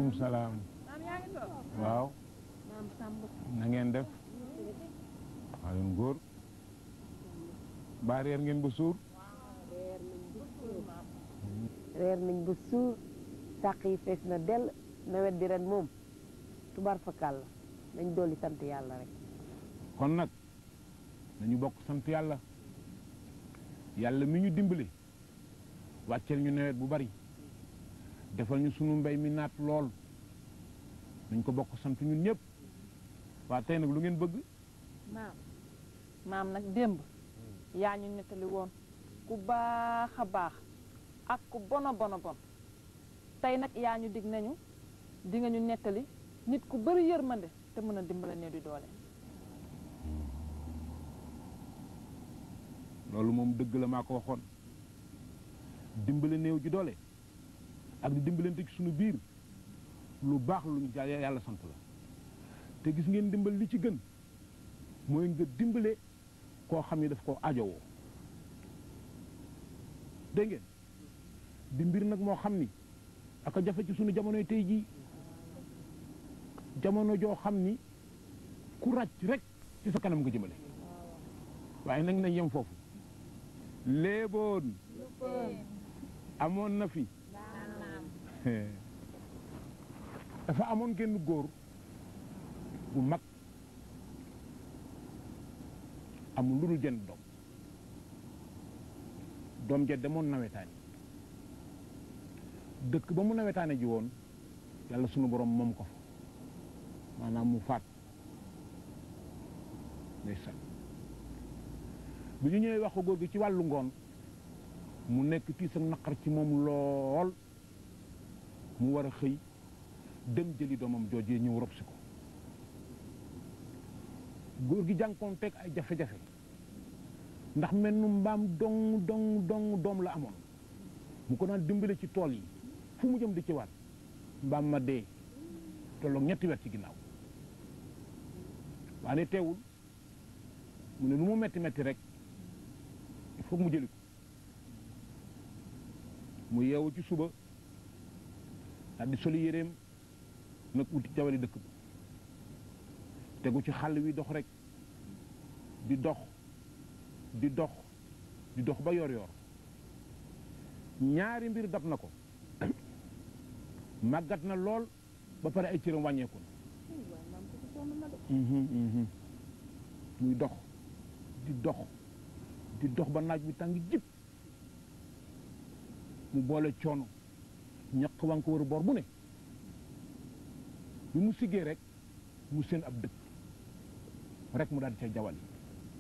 maaleykum salaam waaw na ngeen def waaleykum góor baa reer ngeen ba suur reer nañ ba suur sàq yi fees na dell nawet bi ren moom tubar fakal la nañ dolli sant yàlla rek kon nag nañu bokk sant yàlla yàlla mi ñu dimbale wàcceel ñu nawet bu bari defal ñu sunu mbay mi naat lool nañ ko bokk sant ñun ñëpp waa tey nag lu ngeen bëgg maam maam nag démb yaa ñu nettali woon ku baax a baax ak ku bona bona bon tey nag yaa ñu dig nañu di nga ñu nettali nit ku bari yërmande te mën a dimbale néew di doole loolu moom dëgg la maa ko waxoon dimbale néew ji doole ak di dimbalante ci sunu biir lu baax lu ñu jaay yàlla sant la te gis ngeen dimbal li ci gën mooy nga dimbale koo xam ne daf ko ajowoo dégg ngeen di mbir nag moo xam ni aka jafe ci sunu jamonoy tey jii jamono joo xam ni ku ràcc rek ci sa kanam nga jëmale waaye nag nañ yem foofu léeboon amoon na fi dafa amoon genn góor bu mag amul lu dul jenn doom doom ja demoon nawetaani dëkk ba mu nawetaane ji woon yàlla sunu borom moom ko fa maanaam mu faat ndeysaan bi ñu ñëwee wax ko góor gi ci wàllu ngoon mu nekk tiis ak naqar ci moom lool mu war a xëy dem jëli doomam joojee ñëw rob si ko góor gi jànkoonteeg ay jafe-jafe ndax mel nu mbaam dong dong dong doom la amoon mu ko daan dimbale ci tool yi fu mu jëm di ci waat mbaam ma dee tolloog ñetti weer ci ginnaaw waane teewul mu ne lu mu metti metti rek il faut mu jëli ko mu yeewu ci suba daal di soli yéreem nag wuti jawali dëkk ba tegu ci xàll wi dox rek di dox di dox di dox ba yor yor ñaari mbir dab na ko màggat na lool ba pare ay cëram wàññeeku na muy dox di dox di dox ba naaj bi tàng jib mu boole coono ñaq wa nga ko wër boor bu ne bi mu siggee rek mu seen ab dëkk rek mu daal di ca jawal yi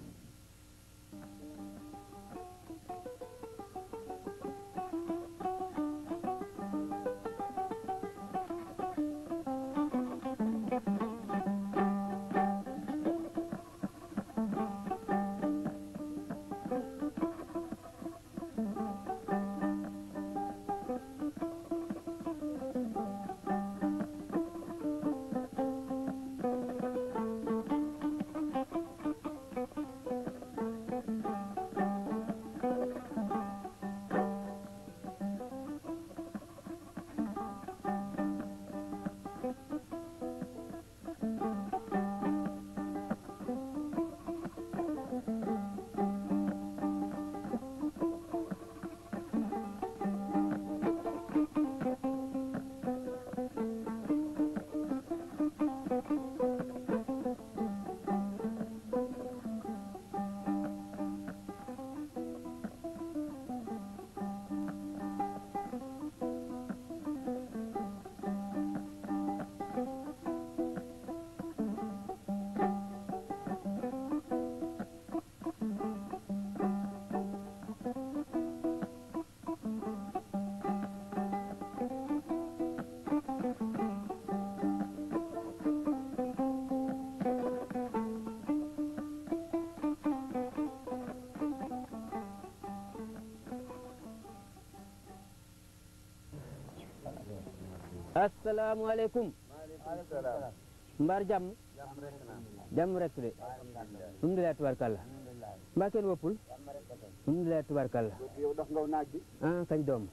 asalaamaaleykum mbaar jàmm jàmm rek de alhamdulilah tubarkalla mbaa kenn woppul alhamdulilah tubarkalla yow dox ngaw naaj bi ah kañ doom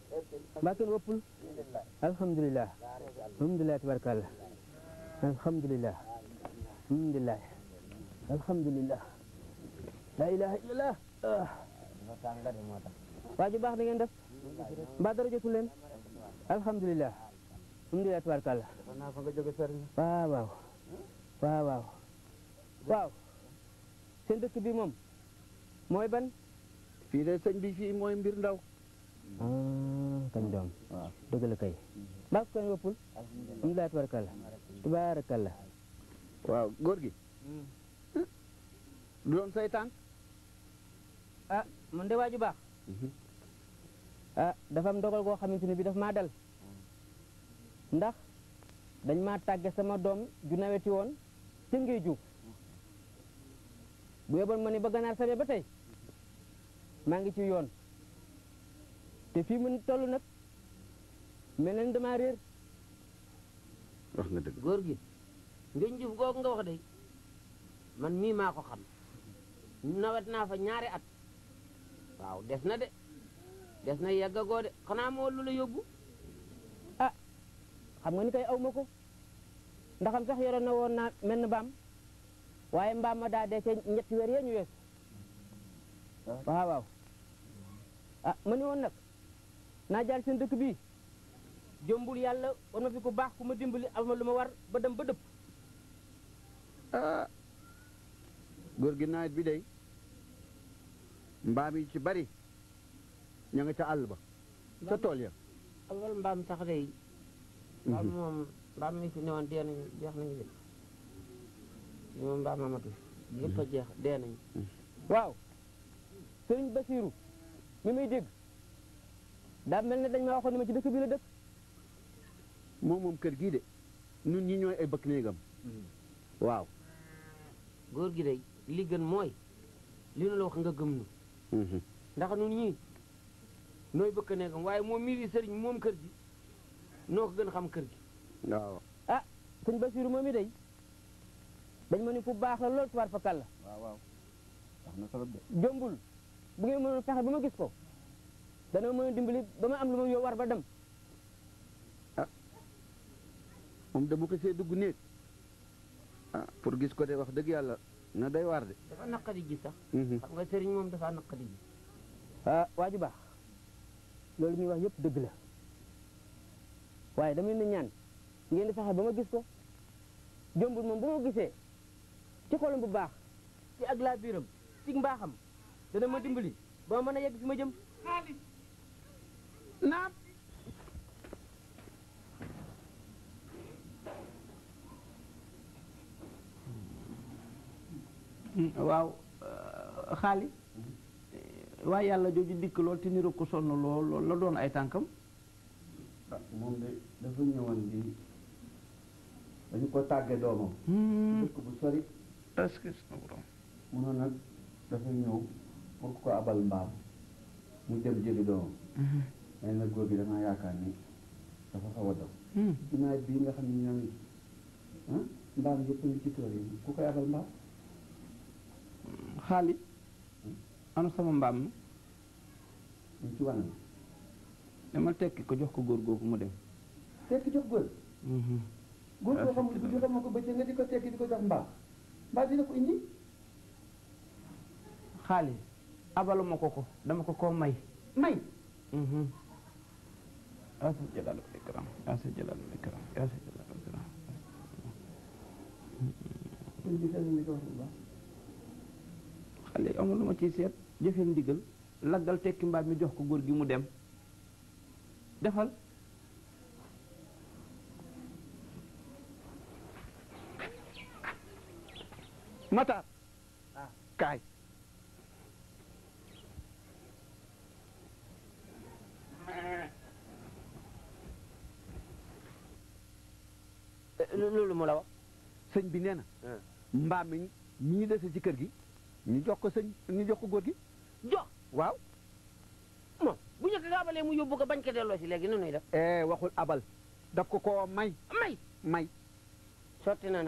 mbaa kenn woppul alhamdulilah alhamdulilah tabarkàlla alhamdulilah alhamdulilah alhamdulilah la ilaha illallah waa ju baax da ngeen def mbaa dara jotul leen alhamdulilah alhamdulilah tabarkàlla waaw waaw waaw waaw waaw seen dëkk bi moom mooy ban fii de sëñ bi fii mooy mbir ndaw ah kañ doom waaw dëgg la kay mbaa ko kenn woppul alhamdulilah tabarkàlla tabarakàlla waaw góor gi du doon say tànk ah man de waaju baax ah dafa am ndogal goo xamante ne bi daf maa dal ndax dañ maa tàgge sama doom ju naweti woon ca ngee ju bu yeboon ma ni ba ganaar sabe ba tey maa ngi ci yoon te fii mu toll nag mel na ni damaa réer wax nga dëgg góor gi ngeen jëf googu nga wax de man mii maa ko xam nawet naa fa ñaari at waaw des na de des na yeggagoo de xanaa moo lu la yóbbu xam nga ni kay aw ma ko ndaxam sax yoroon na woon naa mel ni mbaam waaye mbaam ma daa dee ca ñetti weer yee ñu wees waaw waaw ah ma ni woon nag naa jaar seen dëkk bii jombul yàlla war ma fi ku baax ku ma dimbali am ma lu ma war ba dem ba dëpp ah góor gi nawet bi day mbaam yi ci bari ña nga ca àll ba ca tool ya awal mbaam sax de mbaam moom mbaam mi fi newoon dee nañu jeex nañu de li moom mbaam amatu fi yëpp a jeex dee nañu waaw sëriñ Basiiru mi may dégg daa mel ne dañ ma waxoon ne ma ci dëkk bi la dëkk moom moom kër gii de nun ñi ñooy ay bëkk néegam waaw góor gi de li gën mooy li nu la wax nga gëm nu ndax nun ñii nooy bëkk nekkam waaye moom mii di sëriñ moom kër gi noo ko gën xam kër gi waaw ah sëñ Basiiru moom mi day dañ ma ni fu baax la lool tubaar fa kàlla waaw waaw wax na solo de jombul bu ngeen mënoon fexe ba ma gis ko dana mën a dimbali ba ma am lu ma yow war ba dem moom dama ko see dugg néeg ah pour gis ko de wax dëgg yàlla na day war de dafa naqadi ji sax xam nga sëriñ moom dafa naqadi ji ah waa ju baax loolu ñuy wax yëpp dëgg la waaye dama leen di ñaan ngeen di fexe ba ma gis ko jombul moom bu ma gisee ci xolam bu baax ci ak laa biiram ci mbaaxam dana ma dimbali ba ma mën a yegg fi ma jëm naam waaw xaali waaye yàlla jooju dikk lool te niru ko sonn lool lool la doon ay tànkam ah moom de dafa ñëwoon di dañu ko tàgge doomam dëkk bu sori est-ce que sama borom munoon nag dafa ñëw pour ko abal mbaam mu dem jëli doomam mais nag góor gi damaa yaakaar ni dafa xaw a daw ci nawet bii nga xam ne ñoo ngi ah mbaam yëpp ngi ci tool yi ku koy abal mbaam xaali ana sama mbaam mi ñu ci wanam dama tekki ko jox ko góor googu mu dem tekki jox góor góor koo xamul guddi xamoo ko bëccëg nga di ko tekki di ko jox mbaam mbaam dina ko indi xaali abaluma ko ko dama ko koo may may yaa sa jalal wal ikram yaa sa jalal wal ikram yaa sa jalal wal ikram sëñ bi sëñ bi ko wax bu baax xale yi amul lu ma ciy seet jëfeel ndigal laggal tekki mbaam mi jox ko góor gi mu dem defal Matar kaay loolu mu la wax sëñ bi nee na mbaam mi mi ñu dese ci kër gi ñu jox ko sëñ ñu jox ko góor gi jox waaw moom bu ñu ko gaabalee mu yóbbu ko bañ ko delloo si léegi nu nuy def eh waxul abal daf ko koo may may may sotti na nag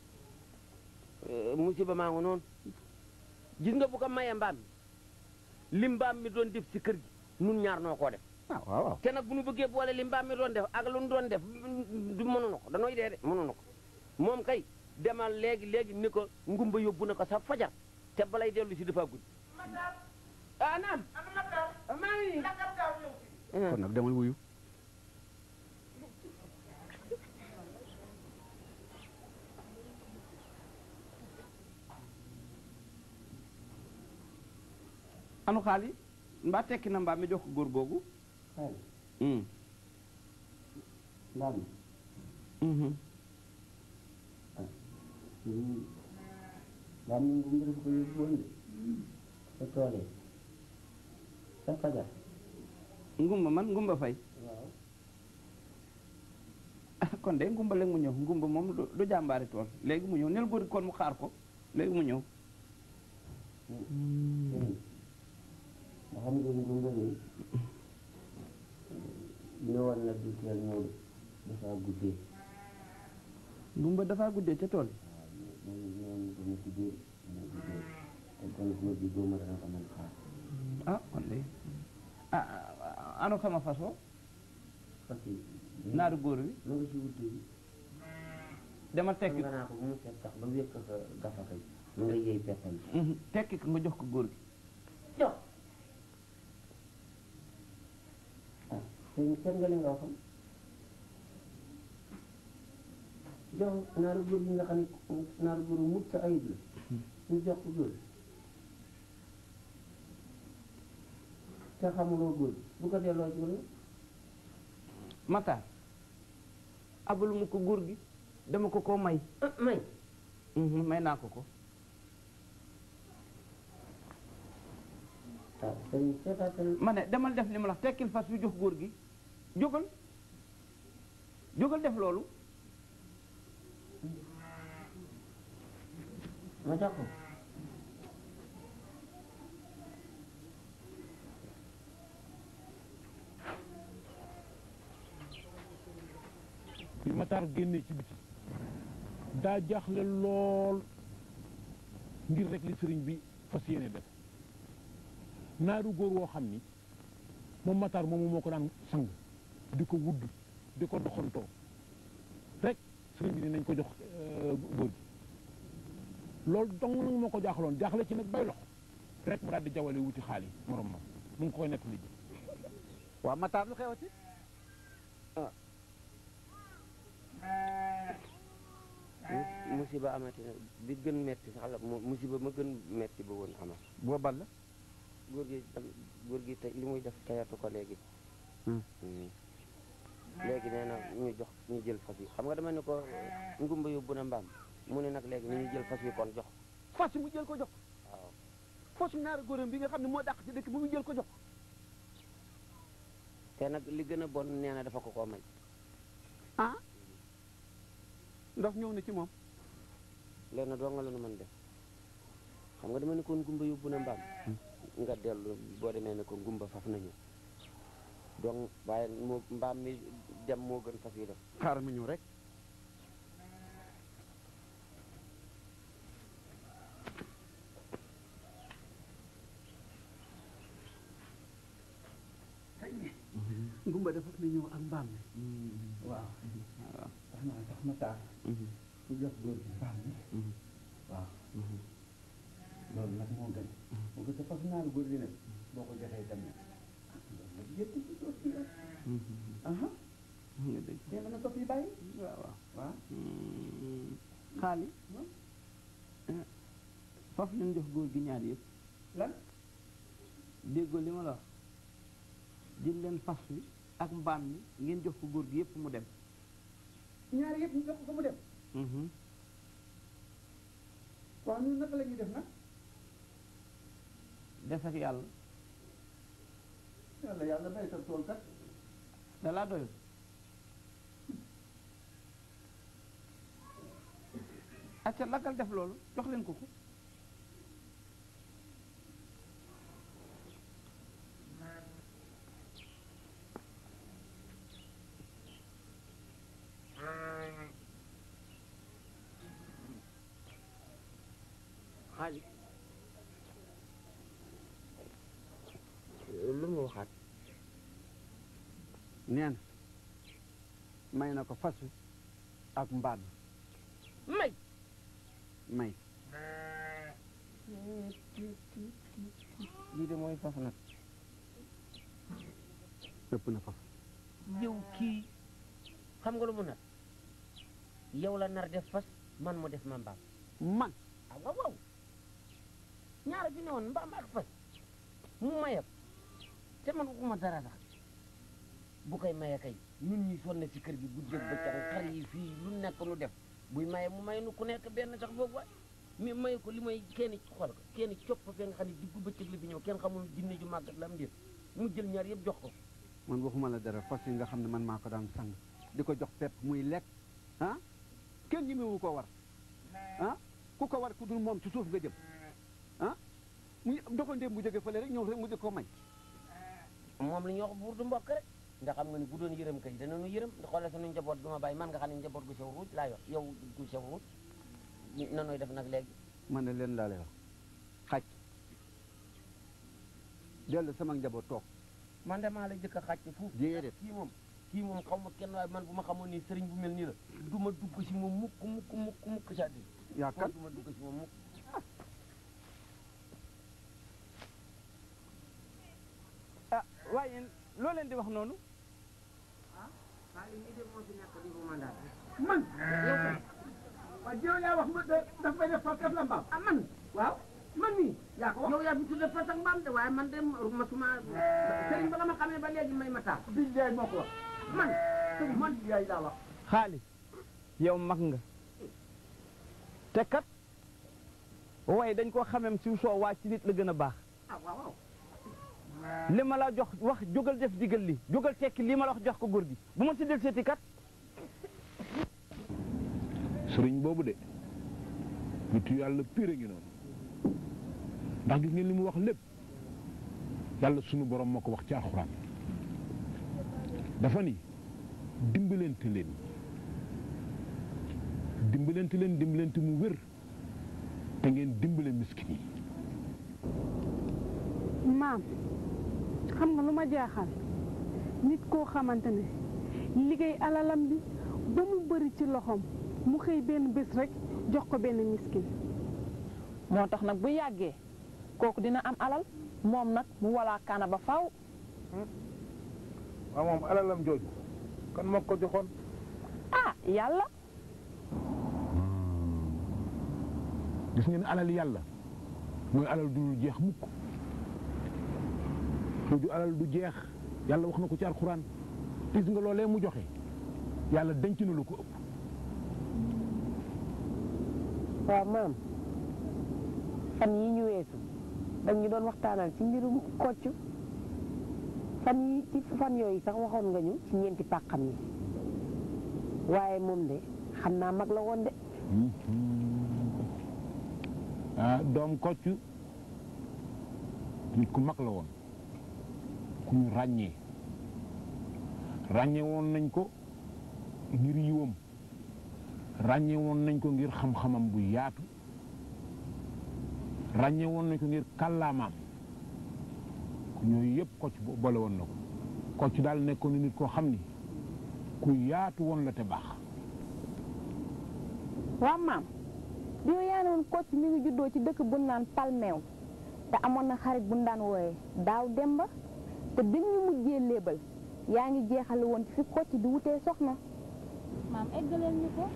musiba maa ngi noonu gis nga bu ko mayee mbaam mi li mbaam mi doon def ci kër gi nun ñaar noo koo def ah waaw waaw te nag bu nu bëggee boole li mbaam mi doon def ak lu nu doon def du mënuñu ko danooy dee de mënuñu ko moom kay demal léegi léegi ni ko ngumba yóbbu na ko sa fajar te balay dellu si dafa guddi ah naam maa ngi nii kon nag demal wuyu anu xaali mbaa tekki na mbaa mi jox ko góor googu xaalis Hmm. mbaam mi Mhm. ñun mbaam mi ngumba dafa ko yóbbu woon de sa tool yi sa fajar ngumba man ngumba fay waaw kon de ngumba léegi mu ñëw ngumba moom du du jàmbaari tool léegi mu ñëw nel góor gi kon mu xaar ko léegi mu ñëw dégg nga xam nga ngumba mi ñëwoon na du teel ñëw de dafa guddee ngumba dafa guddee ca tool waaw ñoom ñoom dana guddee dana guddee te kon góor gi góoma dana ko mën xaar ah kon de ah ah, anu sama façon parce que naaru góor wi lu nga si wutte bi demal tekki nga naa ko bu mu set sax ba mu yëg ko sa gafaka yi mu nga yëy peppam Mhm. tekki ko nga jox ko góor gi jox ah sëñ seet nga li nga waxam jox naaru góor gi nga xam ne naaru góor mut sa ayib la ñu jox ko góor te xamuloo góor bu ko delloo ci wala Matar abul mu ko góor gi dama ko koo may ah may Mhm, may naa ko ko ah sëñ seetaatal ma ne demal def li ma la wax tekkil fas wi jox góor gi jógal jógal def loolu ma jox ko bi Matar génnee ci biti daa jaaxle lool ngir rek li sëriñ bi fas yéene def naaru góor woo xam ni moom Matar moomu moo ko daan sang di ko wudd di ko doxantoo rek sëriñ bi dinañ ko jox euh, góor gi loolu dong nag moo ko jaaxaloon jaaxle ci nag bay lox rek mu daal di jawale wuti xaali morom ma mu ngi koy nekk li waa Matar lu xewati mu- musiba amati na bi gën metti sax la mu- musiba ma gën metti ba woon ama boobal la góor gi tam- góor gi tey li muy def tayatu ko léegi Hmm. Hmm. léegi nee na ñu jox ñu jël fas yi xam nga dama ne ko ngumba yóbbu na mbaam mu ne nag léegi ni ñu jël fas yi kon jox fas mu jël ko jox waaw fasu ñaari góoram bi nga xam ne moo dàq ci dëkk bi mu jël ko jox te nag li gën a bon nee na dafa ko koo may ah ndox ñëw na ci moom léegi doo nga la nu mën def xam nga dama ne ko ngumba yóbbu na mbaam nga dellu boo demee ne ko ngumba faf nañu donc waaye moo mbaam mi dem moo gën fas yi def xaaral ma ñëw rek ngumba dafa na ñëw ak mbaam mi waaw wax naa sax ma taar ku jox góor gi mbaam mi waaw loolu nag moo gën moo gën sa fas naaru góor gi nag boo ko joxee tamit loolu nag yëpp ci góor gi la aha nga dégg nee na ko fi bàyyi waaw waaw waaw xaali foofu nañ jox góor gi ñaar yëpp lan déggoo li ma la wax jël leen fas wi ak mbaam mi ngeen jox ko góor gi yëpp mu dem ñaari yëpp ñu jox ko mu dem waaw ñun naka la ñuy def nag des ak yàlla yàlla yàlla bay sa tool kat da laa doyul acca lakkal def loolu jox leen ko ko xaalis lu mu waxaat nee na may na ko fas wi ak mbaam may may lii de mooy fas nag ëpp na fas yow kii xam nga lu mu nar yow la nar def fas man mu def ma mbaam man ah waaw waaw ñaara fi ne woon mbaam ak fas mu mayab te man waxuma dara sax bu koy maye kay ñun ñi sonne si kër gi guddeeg bëccëg xar yi fii lu nekk nu def buy maye mu may nu ku nekk benn sax boobu waay mais maye ko li may kenn xool ko kenn copp fee nga xam ne diggu bëccëg la fi ñëw kenn xamul jinne ju màggat la am déet mu jël ñaar yëpp jox ko man waxuma la dara fas yi nga xam ne man maa ko daan sang di ko jox pepp muy lekk ah kenn ñemewu ko war ah ku ko war ku dul moom ci suuf nga jëm ah muy doxandéem bu jóge fële rek ñëw rek mu di ko may moom li ñuy wax buur du mbokk rek ndax xam nga ni bu doon yërëm kay danañu yërëm xoolal sunu njaboot du ma bàyyi man nga xam ne njaboot gu sew ruuj laa yor yow gu sew ruuj nanuy def nag léegi man ne leen laa lay wax xaj dellu sama njaboot toog man damaa la jëkk a xàcc fuuf déedéet kii moom kii moom xaw ma kenn waaye man bu ma xamoon ni sëriñ bu mel nii la du ma dugg si moom mukk mukk mukk mukk si àddina yaa kan du ma dugg si moom mukk ah waaye loo leen di wax noonu man waaw jiw yaa wax ma daf may def fas def la mbaam ah man waaw man mii yaa ko wax yow yaa fi tudde fas ak mbaam de waaye man de masuma sëriñ ba nga ma xamee ba léegi may ma taal biñ jaay moo ko wax man man yaay daa wax xaalis yow mag nga te kat waaye dañ koo xamem si soo waa ci nit la gën a baax ah waaw waaw li ma la jox wax jógal def digal li jógal tekki lii ma la wax jox ko góor gi bu ma si del seeti kat sëriñ boobu de nitu yàlla pire ngi noonu ndax gis ngeen li mu wax lépp yàlla sunu borom moo ko wax ci alxuraan dafa ni dimbalante leen dimbalante leen dimbalante mu wér te ngeen dimbale miskin yi maam xam nga lu ma jaaxal nit koo xamante ne liggéey alalam bi ba mu bëri ci loxoom mu xëy benn bés rek jox ko benn miskin moo tax nag bu yàggee kooku dina am alal moom nag mu walaa kaana ba faw waaw moom alalam jooju kan moo ko joxoon ah yàlla gis ngeen alal yàlla mooy alal du dul jeex mukk jooju alal du jeex yàlla wax na ko ci alxuraan gis nga loolee mu joxe yàlla denc na lu ko ëpp waaw maam fan yi ñu weesu dañ ñu doon waxtaanal ci mbirum kocc fan yi ci fan yooyu sax waxoon nga ñu ci ñeenti pàqam yi waaye moom de xam naa mag la woon de ah doom kocc nit ku mag la woon ku ñu ràññee ràññee woon nañ ko ngir yiwam ràññee woon nañ ko ngir xam-xamam bu yaatu ràññee woon nañ ko ngir kàllaamaam ñooyu yëpp kocc bo- boole woon na ko kocc daal nekkoon nit koo xam ni ku yaatu woon la te baax waaw maam yow yaa ne woon kocc mi ngi juddoo ci dëkk bu naan palmeew te amoon na xarit bu daan wooye daaw demba te bi ñu mujjee léebal yaa ngi jeexale woon ci fi kocc di wutee soxna maam eggaleel ñu ko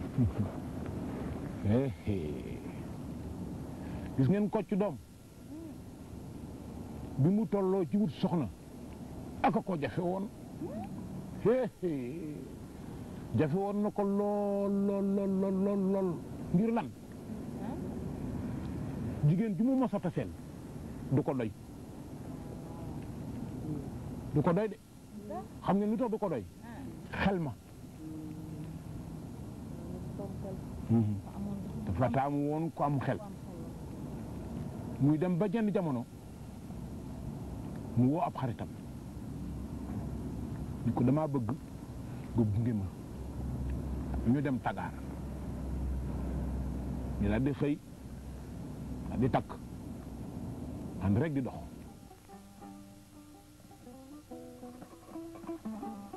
Eh, eh. gis ngeen kocc doom bi mu tolloo ci wut soxna aka ko jafe woon Eh, eh. jafe woon na ko lool lool lool lool lool lool ngir lan jigéen ju mu mos a taseel du ko doy du ko doy de xam ngeen lu tax du ko doy xel ma dafa taamu woon ku am xel muy dem ba jenn jamono mu woo ab xaritam ni ko damaa bëgg nga gunge ma ñu dem tagaar ñu daal di xëy daal di takk ànd rek di dox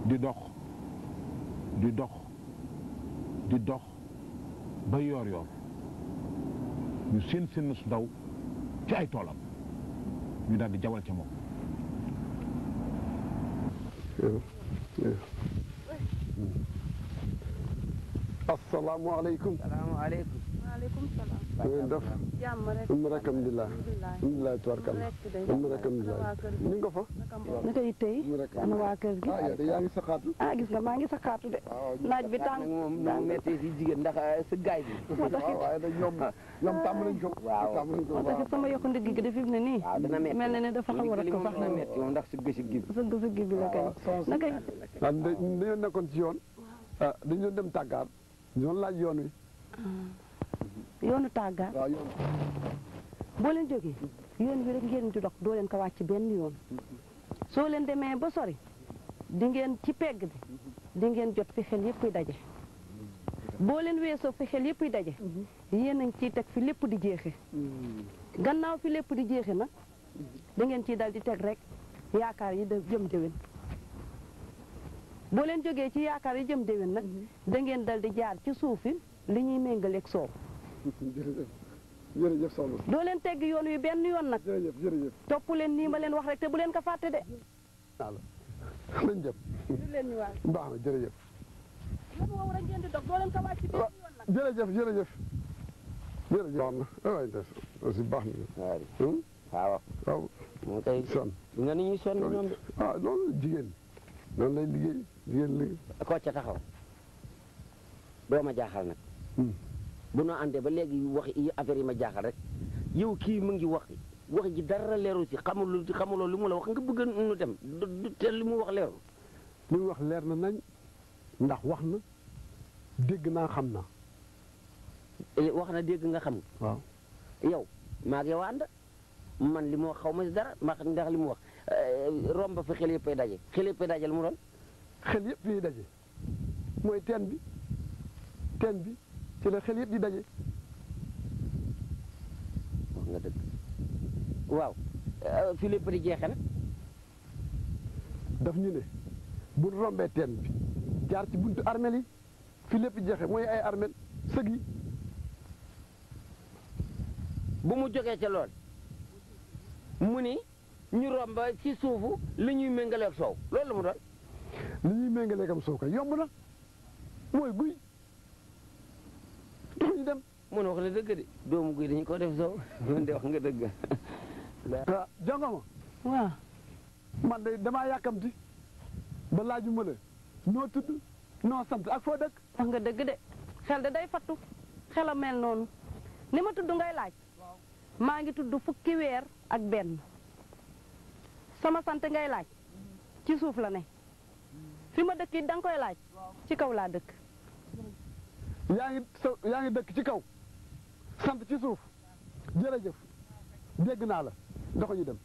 di dox di dox di dox ba yoor yoor ñu seen seen su ndaw ci ay toolam ñu daal di jawal ca moom asalaamaaleykum. salaamaaleykum. waaleykum salaam. na ngeen def. jàmm rek. um rek alhamdulilah. alhamdulilah tubarkalla. um rek alhamdulilah. ni nga fa. naka yi tey ana waa kër gi ah yow de yaa ngi saxaatu. ah gis nga maa ngi saxaatu de naaj bi tàng moom moo mettee si jigéen ndax sa gaay bi waaw waaye nag ñoom ñoom tàmm nañ ko. waaw tàmm nañ ko moo tax sama yokku ndigg gi de fi mu ne nii waaw dana metti mel na ne dafa xaw a li rek moom sax dana metti moom ndax si gësi gi bi sëgg sëgg bi la kay naka yi ah dañoo nekkoon ci yoon. ah dañu doon dem tàggaar. ñu doon laaj yoon wi. yoonu tàggaar waaw yoon. boo leen jógee yoon wi rek ngeen di dox doo leen ko wàcc benn yoon soo leen demee ba sori di ngeen ci pegg bi di ngeen jot fi xel yëpp daje boo leen weesoo fi xel yëpp daje yéen a ngi ciy teg fi lépp di jeexe gannaaw fi lépp di jeexe nag da ngeen ciy dal di teg rek yaakaar yi da jëm déwén boo leen jógee ci yaakaar yi jëm déwén nag da ngeen dal di jaar ci suufi li ñuy méngaleeg soow jërëjëf jërëjëf soxna si. doo leen tegg yoon wi benn yoon nag jërëjëf jërëjëf. topp leen nii ma leen wax rek te bu leen ko fàtte de waaw nañ jëm. du leen ñu waay baax na jërëjëf. yoon woowu rek ngeen di dox doo leen ko wàcc benn yoon nag jërëjëf jërëjëf. jërëjëf. baax na ah waay des aussi baax na. waaw hum waaw waaw moo koy sonn. nga ni ñuy sonn ñoom de ah loolu jigéen noonu lay liggéey jigéen liggéey. ko ca taxaw doo ma jaaxal nag hum bu noo àndee ba léegi wax yi affaire yi ma jaaxal rek yow kii mu ngi wax wax ji dara leeru si xamul xamuloo li mu la wax nga bëgg nu dem du du- te li mu wax leeru li mu wax leer na nañ ndax wax na dégg naa xam naa Eh, wax na dégg nga xam waaw yow maa ngi yow ànd man li mu wax xaw ma si dara ma xam ndax li mu wax eh, romb fa xel yëppay daje xel yëppay daje lu mu doon xel yëpp yi daje mooy teen bi teen bi ci la xel yëpp di daje wax nga dëgg waaw eh, fi lépp di jeexe nag daf ñu ne bu ñu rombee teen bi jaar ci buntu armel yi fi lépp jeexe mooy ay armel sëg yi bu mu jógee ca lool mu ni ñu romb ci suufu li ñuy méngaleeg soow loolu la mu doon li ñuy méngalee kam soow kay yomb na mooy guy tax ñu dem mun wax na dëgg de doomu guy dañu ko def soow mun de wax nga dëgg ah jongoma waaw man de damaa yàkkamti ba laaju ma la noo tudd noo sant ak foo dëkk wax nga dëgg de xel de day fattu xel a mel noonu ni ma tudd ngay laaj maa ngi tudd fukki weer ak benn sama sant ngay laaj ci suuf la ne fi ma dëkk it da nga koy laaj ci kaw laa dëkk yaa ngi sa yaa ngi dëkk ci kaw sant ci suuf jërëjëf dégg naa la ndox ñu dem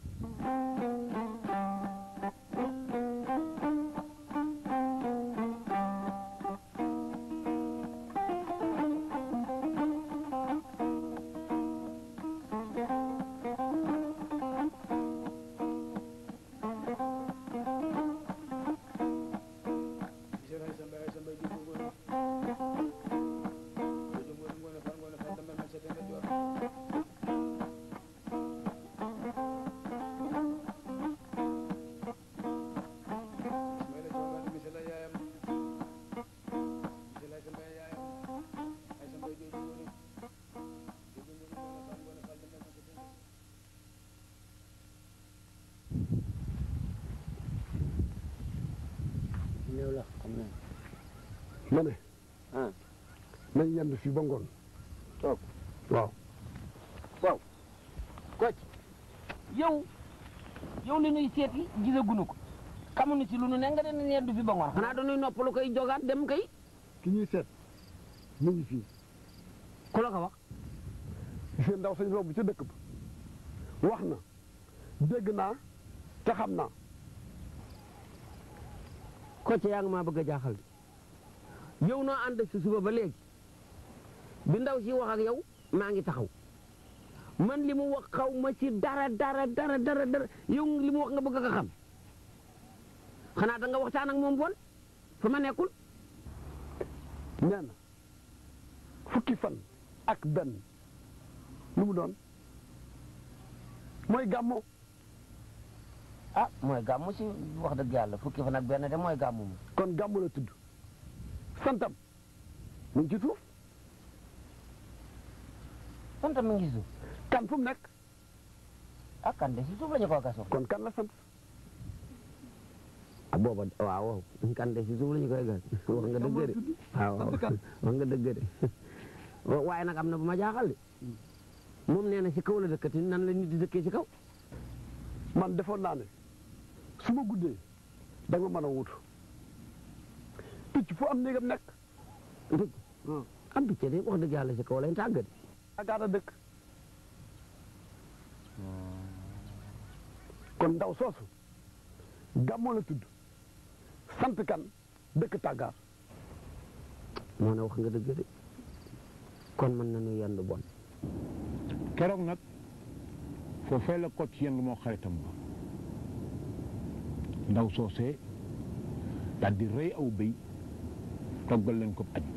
loolu la xam naa ma ne ah nañ yendu fii ba ngoon toog waaw waaw koc yow yow li nuy seeti gisaguñu ko xamuñu ci lu nu ne nga den yendu fi ba ngoon xanaa dañuy noppalu koy jogaat dem kay ki ñuy seet mu ngi fii ku la ko wax seen ndaw sañ romb ca dëkk ba wax na dégg naa te xam naa Kocc yaa ngi maa bëgg a jaaxal de yow noo ànd si suba ba léegi bi ndaw si wax ak yow maa ngi taxaw man li mu wax xaw ma ci dara dara dara dara dara yow li mu wax nga bëgg a xam xanaa da nga waxtaan ak moom bon fa ma nekkul nee na fukki fan ak benn lu mu doon mooy gàmmo ah mooy gàmmu si wax dëgg yàlla fukki fan ak benn de mooy gàmmu mu kon gàmmu la tudd santam mu ngi ci suuf santam mi ngi suuf kan fu mu nekk ah kan de si suuf la ñu ko gasoon kon kan la sant ah booba waaw waaw kan de si suuf la ñu koy gas wax nga dëgg de waaw waaw wax nga dëgg de waaye nag am na bu ma jaaxal de moom nee na si kaw la dëkkati nan la nit di dëkkee si kaw man defoon naa ne su ma guddee da nga mën a wutu picc fu am néegam nekk picc am picc de wax dëgg yàlla si kaw lay tàggat agaata dëkk kon ndaw soosu gàmmoo la tudd sant kan dëkk tàggaar moo ne wax nga dëgg de kon mën nañu yendu bon keroog nag foofee la ko ci yendu moo xaritam ba ndaw soosee daal di rëy aw béy toggal leen ko añ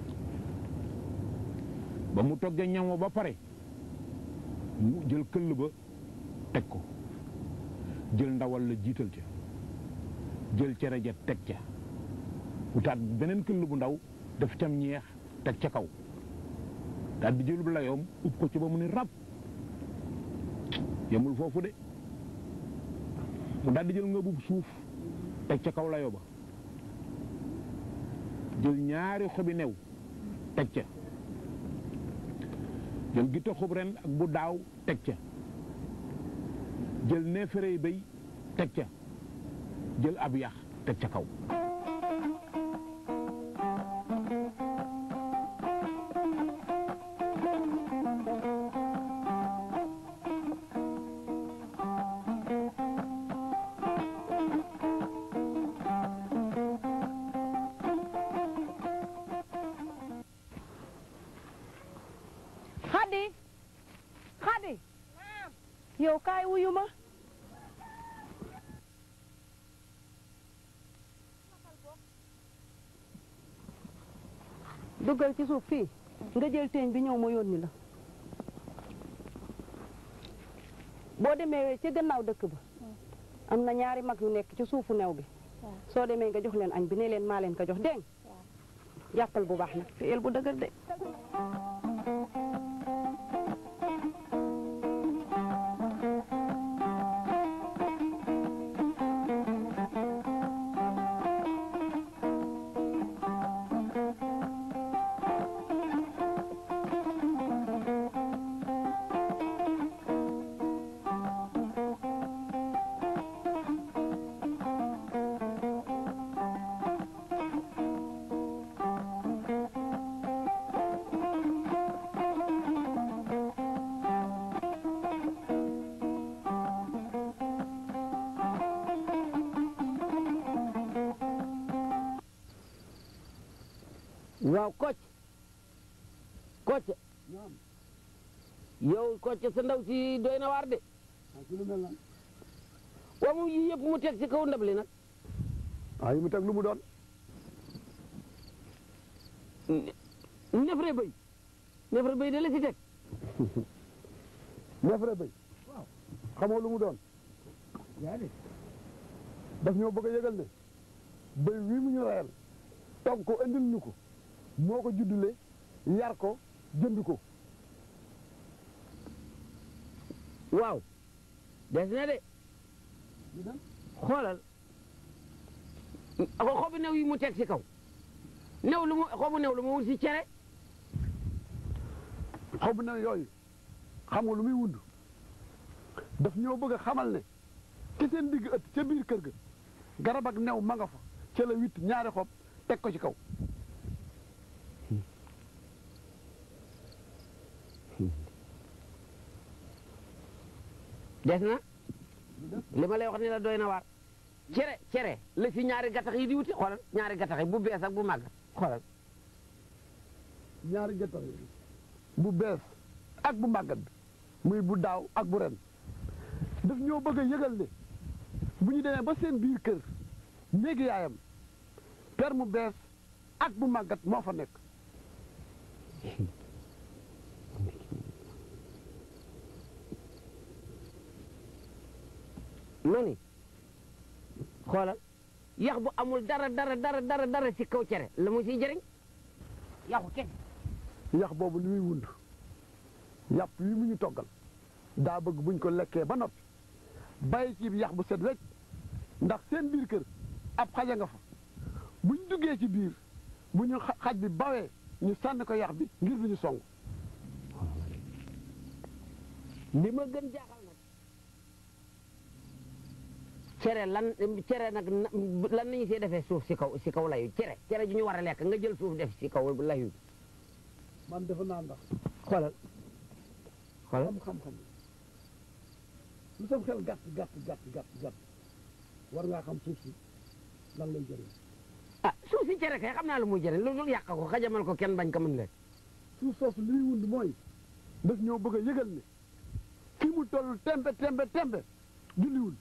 ba mu toggee ñam wa ba pare mu jël këll ba teg ko jël ndawal la jiital ca jël cere ja teg ca wutaat beneen këll bu ndaw def cam ñeex teg ca kaw daal di jëlub layoom ub ko ci ba mu ni rab yemul foofu de mu daal di jël nga bub suuf teg ca kaw layo ba jël ñaari xobi new teg ca jël gitta xob ren ak bu daaw teg ca jël neeferey béy teg ca jël ab yax teg ca kaw xadi xadi yow kaay wuyu ma duggal ci suuf fii nga jël teeñ bi ñëw ma yónni la boo demee ci gannaaw dëkk ba am na ñaari mag yu nekk ci suufu new bi soo demee nga jox leen añ bi ne leen maa leen ko jox dégg jàppal bu baax nag fi el bu dëgër de waaw Kocc Kocc yow Kocc sa ndaw si doy na waar de waaw moom yii yëpp mu teg ci kaw ndab li nag waaw yi mu teg lu mu doon nefere bëy nefere bëy de la ci teg neefere béy xamoo lu mu doon daf ñoo bëgg a yëgal ne béy wii mu ñu reyal togg ko indil ñu ko moo ko juddule yar ko jënd ko waaw des na de xoolal xobu new yi mu teg ci kaw new lu mu xobu new lu mu wut si cere xobu new yooyu xam nga lu muy wund daf ñoo bëgg a xamal ne ci seen digg ëtt ca biir kër ga garab ak new ma nga fa ca la witt ñaari xob teg ko ci kaw des na li ma lay wax ni la doy na waar cere cere la si ñaari gattax yi di wuti xoolal ñaari gattax yi bu bees ak bu màgg xoolal ñaari gattax yi bu bees ak bu màggat bi muy bu daaw ak bu ren daf ñoo bëgg a yëgal ne bu ñu demee ba seen biir kër néegi yaayam ferme bees ak bu màggat moo fa nekk ma ni xoolal yax bu amul dara dara dara dara dara ci kaw cere la mu siy jëriñ yaxu kese yax boobu li muy wund yàpp yi mu ñu toggal daa bëgg buñ ko lekkee ba noppi bàyyi ci yax bu set wecc ndax seen biir kër ab xaja nga fa buñ duggee ci biir bu ñu xa- xaj bi bawee ñu sànni ko yax bi ngir duñu song li ma gën jaaxal nag cere lan cere nag na- lan nañu see defee suuf si kaw si kaw layu cere cere ju ñu war a lekk nga jël suuf def si kaw layu man defe naa ndax xoolal xoolal am xam-xam lu sam xel gàtt gàtt gàtt gàtt gàtt war ngaa xam suuf si lan lay jëriñ ah suuf si cere kay xam naa lu muy jëriñ lu dul yàq ko xajamal ko kenn bañ ko mën lekk suuf soosu li muy wund mooy daf ñoo bëgg a yëgal ne fi mu toll tembe tembe tembe julliwul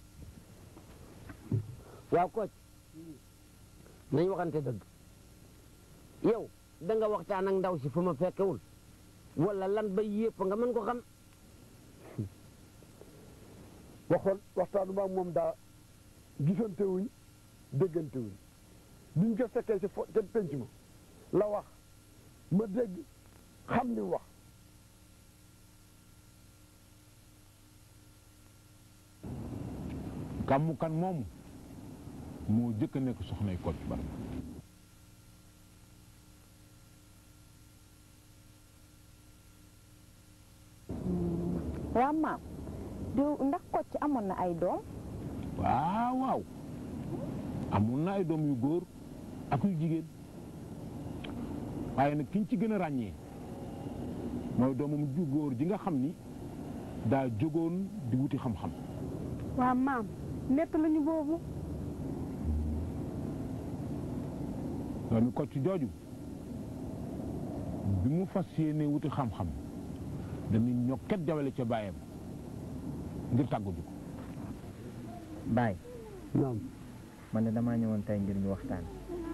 waaw kooj nañ waxante dëgg yow da nga waxtaan ak ndaw si fu ma fekkewul wala lan ba yëpp nga mën ko xam waxoon waxtaanu maag moom daa gisante wuñ déggante wuñ biñ ko fekkee ci fo ca penc ma la wax ma dégg xam ni wax kàmmu kan moomu moo jëkk a nekk soxnay Kocc Barma waa maam du ndax Kocc amoon na ay doom waaw waaw amoon na ay doom yu góor ak yu jigéen waaye nag kiñ ci gën a ràññee mooy doomam ju góor ji nga xam ni daa jógoon di wuti xam-xam waa maam nett lañu boobu doomi Kocc jooju bi mu fas yéene wuti xam-xam dañuy ñokket jawale ca baayam ngir tàggu ji ko baay naam man de damaa ñëwoon tey ngir ñu waxtaan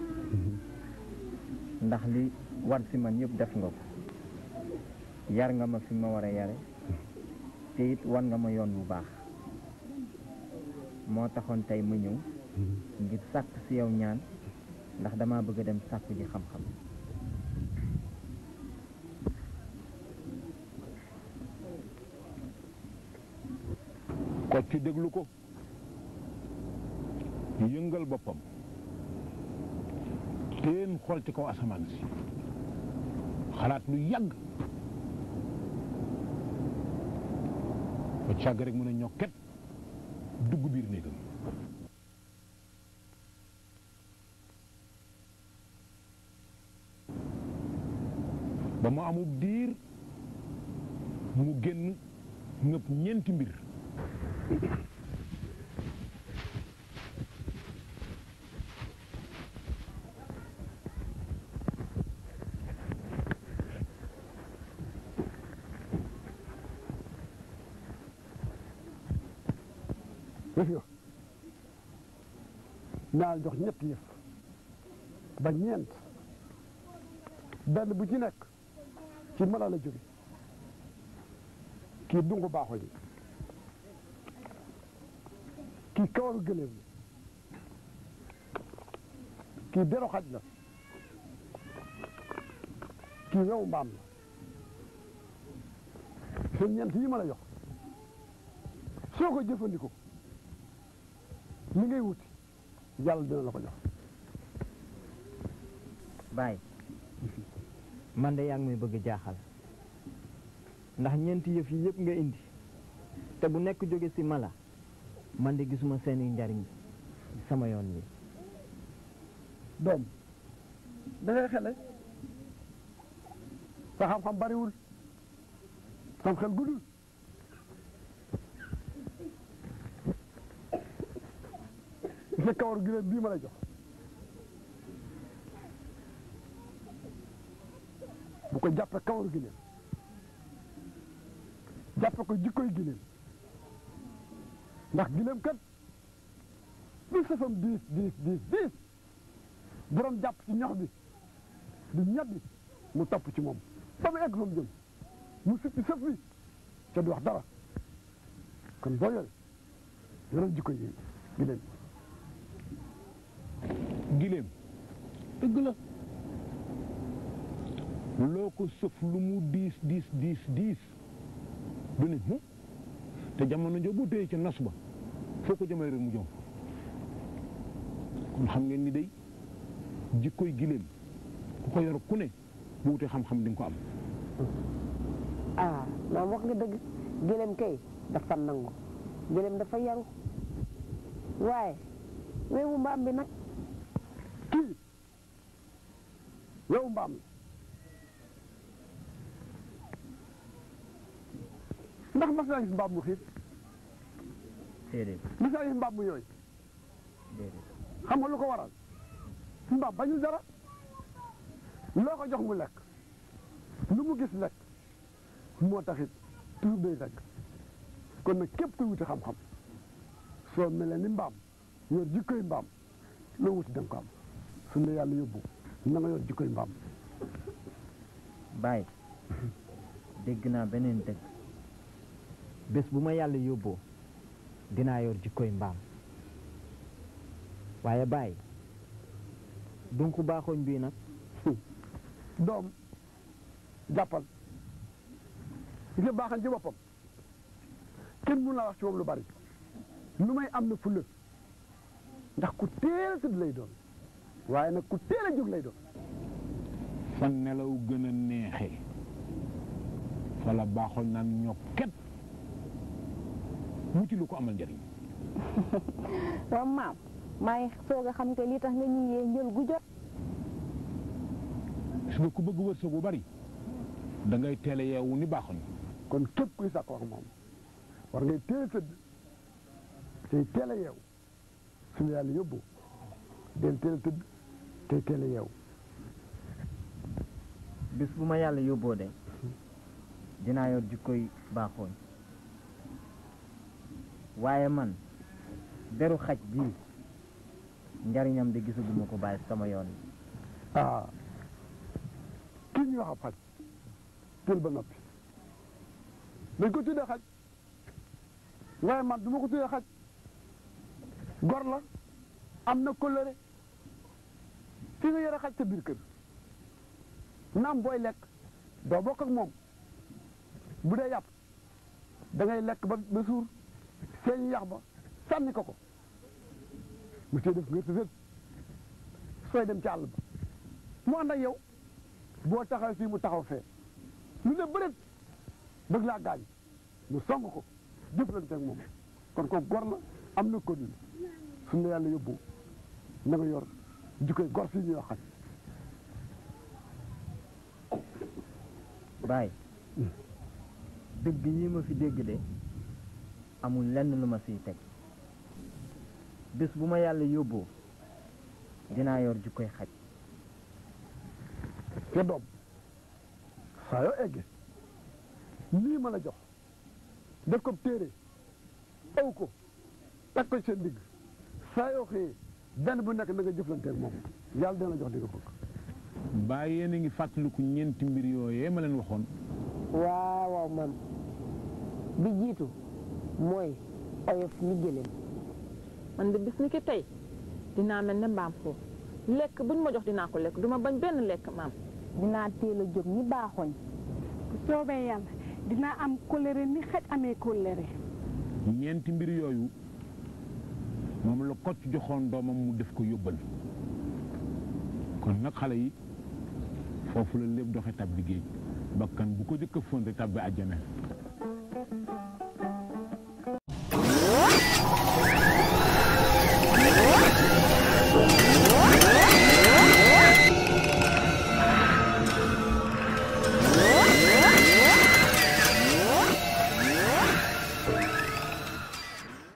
ndax li war si man yëpp def nga ko yar nga ma fi ma war a yare te it wan nga ma yoon bu baax moo taxoon tey ma ñëw ngir sàkk si yow ñaan ndax damaa bëgg a dem sàkku ji xam-xam Kocc déglu ko yëngal boppam teen xool ci kaw asamaan si xalaat lu yàgg ba càgg rek mën a ñokket dugg biir néegam ba mu amub diir mu génn ngëpp ñeenti mbir gis nga naa jox ñett yëf ba ñeent benn bu ci nekk ci mala la jóge kii dungu baaxo yi kii kawaru gëléem la kii deru xaj la kii wewu mbaam la seen ñeent yi ma la jox soo ko jëfandikoo li ngay wuti yàlla dina la ko jox baay man de yaa ngi may bëgg jaaxal ndax ñeenti yëf yi yëpp nga indi te bu nekk jóge ci mala man de gisuma seeni njariñ sama yoon wi doom da ngay xele sa xam-xam bariwul sam xel guddul sa kawaru giléem bii ma lay jox bu ko jàppe kawaru giléem jàppe ko jikkoy giléem ndax giléem kat lu safam diis diis diis diis borom jàpp ci ñox bi di ñoddi mu topp ci moom ba mu egg fa mu jëm mu sippi sëf bi ca du wax dara kon boo yore yoral jikko yi giléem giléem dëgg la loo ko sëf lu mu diis diis diis diis du ne mu te jamono jo bu téye ca nos ba foo ko jëmale rek mu jom kon xam ngeen ni day jikkoy giléem ku ko yor ku ne bu wutee xam-xam di nga ko am ah maam wax nga dëgg gëlëm kay dafa nangu gëlëm dafa yaru waaye weewu mbaam bi nag kii weewu mbaam la ndax mas naa gis mbaam mu xiif déedéet mas naa gis mbaam mu yooyu déedéet xam nga lu ko waral mbaam bañul dara loo ko jox mu lekk lu mu gis lekk moo taxit toujours day lekk kon nag képp kuy wuti xam-xam soo melee ni mbaam yor jikkoy mbaam loo wuti da nga ko am su la yàlla yóbbu na nga yor jikkoy mbaam Baye dégg naa beneen dëgg bés bu ma yàlla yóbboo dinaa yor jikkoy mbaam waaye Baye dunku baaxooñ bii nag doom jàppal gis nga baaxan ci boppam kenn mun la wax ci moom lu bari lu may am na fulla ndax ku teel a tëdd lay doon waaye nag ku teel a jóg lay doon fan nelaw gën a neexee fa la baaxoon naan ñokket wuti lu ko amal njariñ waaw maam maa ngi soog a xam te li tax nga ñuy yee njël gu jot su nga ku bëgg wërsëg bu bari da ngay teel a yeewu ni baaxoon kon képp kuy sàkk wax moom war ngay teel a tëdd tey teel a yeew su la yàlla yóbbu del teel a tëdd tey teel a yeew bés bu ma yàlla yóbboo de dinaa yor jikkoy baaxooñ waaye man deru xaj bii njariñam de gisaguma ko bàyyi sama yoon ah kii ñuy wax ab xaj teel ba noppi dañ ko tuddee xaj waaye man du ma ko tuddee xaj gor la am na kóllëre fi nga yore xaj sa biir kër naam booy lekk doo bokk ak moom bu dee yàpp da ngay lekk ba ba suur seen yax ba sànni ko ko mu see def nga tësët sooy dem ci àll ba mu ànd ak yow boo taxaw fii mu taxaw fee lu ne bëreet bëgg laa gaañ mu song ko jëflante ak moom kon ko gor la am na ko dul suñu la yàlla yóbbu na nga yor jikkoy gor fii ñuy wax xaj Baye dëgg yi ma fi dégg de amul lenn lu ma siy teg bés bu ma yàlla yóbboo dinaa yor jikkoy xaj te doom saa yoo eggee lii ma la jox def ko téere aw ko teg ko seen digg saa yoo xëyee benn bu nekk na nga jëflanteeg moom yàlla dina la jox di nga bëgg bàyyi yéen a ngi fàttaliku ñeenti mbir yooyee ma leen waxoon waaw waaw maam bi jiitu mooy oyof ni gëlëm man de bis ni ki tey dinaa mel ne mbaam foofu lekk buñ ma jox dinaa ko lekk duma bañ benn lekk maam dinaa teel a jóg ñi baaxoñ bu soobee yàlla dinaa am kóllëre ni xaj amee kóllëre ñeenti mbir yooyu moom la kocc joxoon doomam mu def ko yóbbal kon nag xale yi foofu la lépp doxe tab bi géej bakkan bu ko jëkk a fóon rek tab bi àjjana